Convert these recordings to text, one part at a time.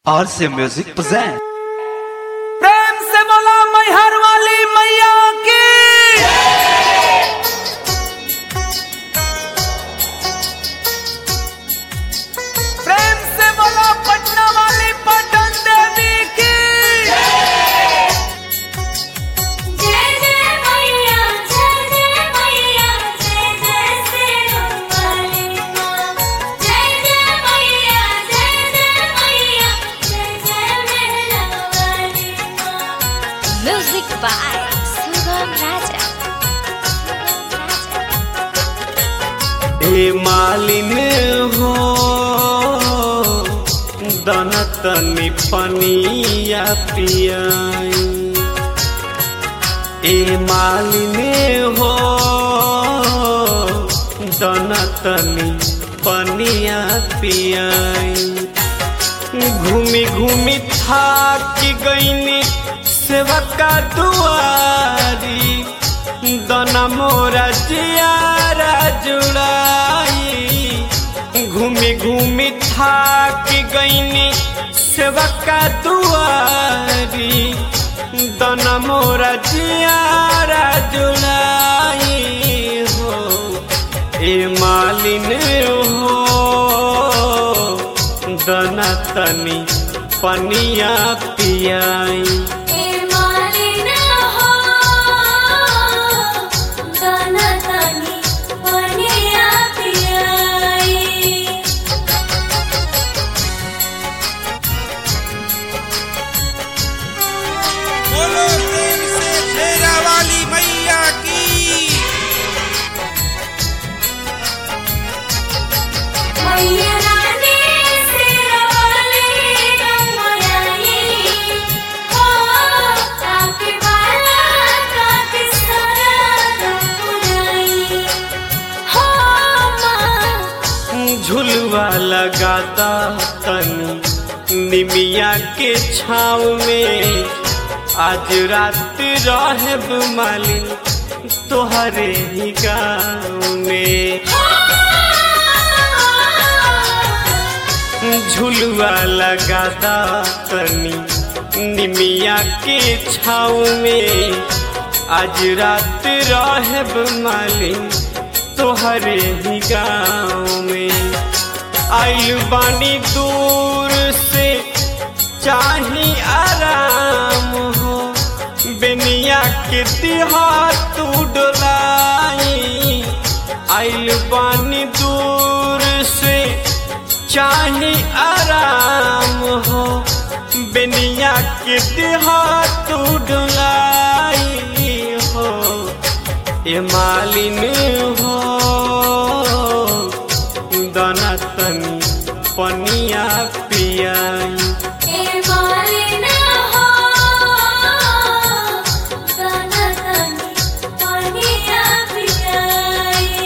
RC Music present. प्रेम से बोला मैहर वाली मैया की प्रेम से बोला पटना वाली पटन देवी की जय जय मैया जय जय मैया जय जय सिरुवाली माँ जय जय मैया जय जय मैया जय जय मेहरा वाली माँ म्यूजिक बाय सुगम राजा हे मालिन हो दनतनी पनिया पियाई ए मालिने हो दनतनी पनिया पियाई घूमी घूमी थाक गईनी सेवका दुआरी दना मोरा जियारा जुड़ाई घूमी घूमी थाक गईनी सेवका दुआरी दना मोरा जियारा जुड़ाई हो ए मालिन हो दना तनी पनिया पियाई ए मालिना हो दाना तानी पनिया पियाई बोलो प्रेम से शेरा वाली मैया की मैया रानी सिरवाली गंगाई हो आके बाला काके सारा पुराई हो माँ झुलवा लगाता तनी निमिया के छाव में आज रात रहब मालिन तोहरे ही गाँव में झुलवा लगाता तनी निमिया के छाव में आज रात रहब मालिन तोहरे ही गाँव में आइल बानी दूर से चाही आराम हो बेनिया के तिहा तू डोलाई आइल बानी दूर से चाही आराम हो बेनिया के तिहा तू डोलाई हो ए मालिन हो दाना तनी पनिया पियाई ए मालिना हो दाना तानी पनिया पियाई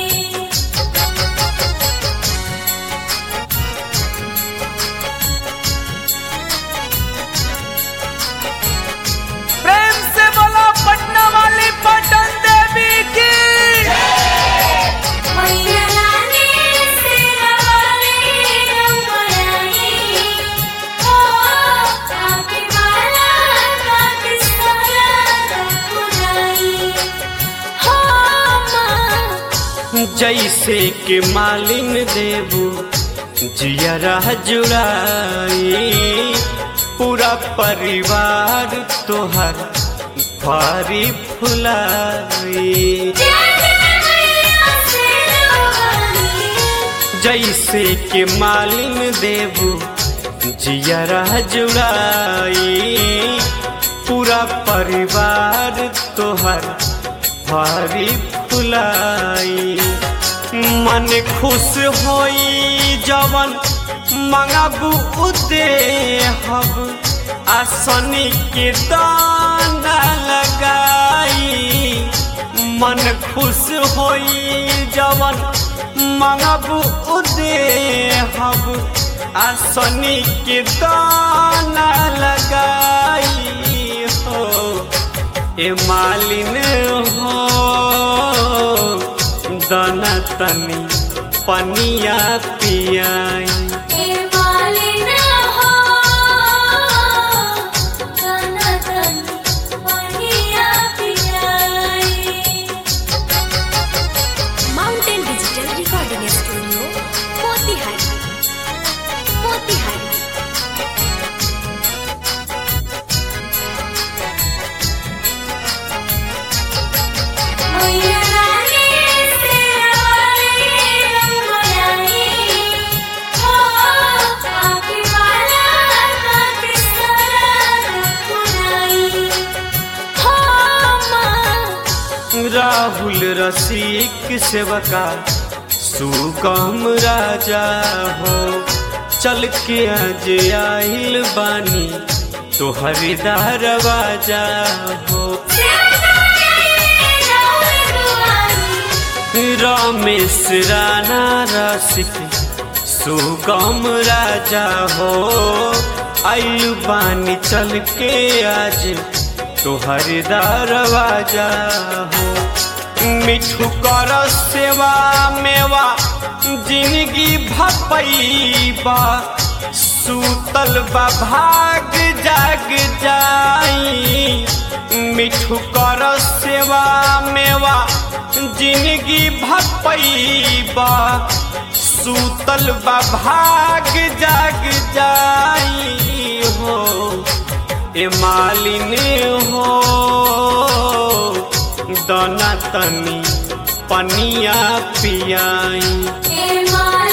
प्रेम से बोला पटना वाली पटन देवी की मैया रानी सिरवाली गंगाई हो आके बाला काके सारा पुराई हो माँ जैसे के मालिन देबू जियरा जुड़ाई पूरा परिवार तोहर भारी फुलाई जैसे के मालिन देबू जियरा जुड़ाई पूरा परिवार तोहर भारी फुलाई मन खुश होई जवन मंगाबू उदे हब आसनी के दाना लगाई मन खुश होई जवन मंगाबू उदे हब आसनी के दाना लगाई हो ए मालिन हो दाना तनी पनिया पियाई ए मालिना हो राहुल रसिक सेवका सुगम राजा हो चल के आज आइल बानी तोहर दरवाजा हो रमेश राणा रसिक सुगम राजा हो आइल बानी चल के आज तोहर दरवाजा हो मिठू कर सेवा मेवा जिंदगी भपैबा सूतल बा भाग जाग जाई मिठू कर सेवा मेवा जिंदगी भपैबा सूतल बा भाग जाग जाई हो ए मालिनी हो दना तनी पनिया पियाई ए माँ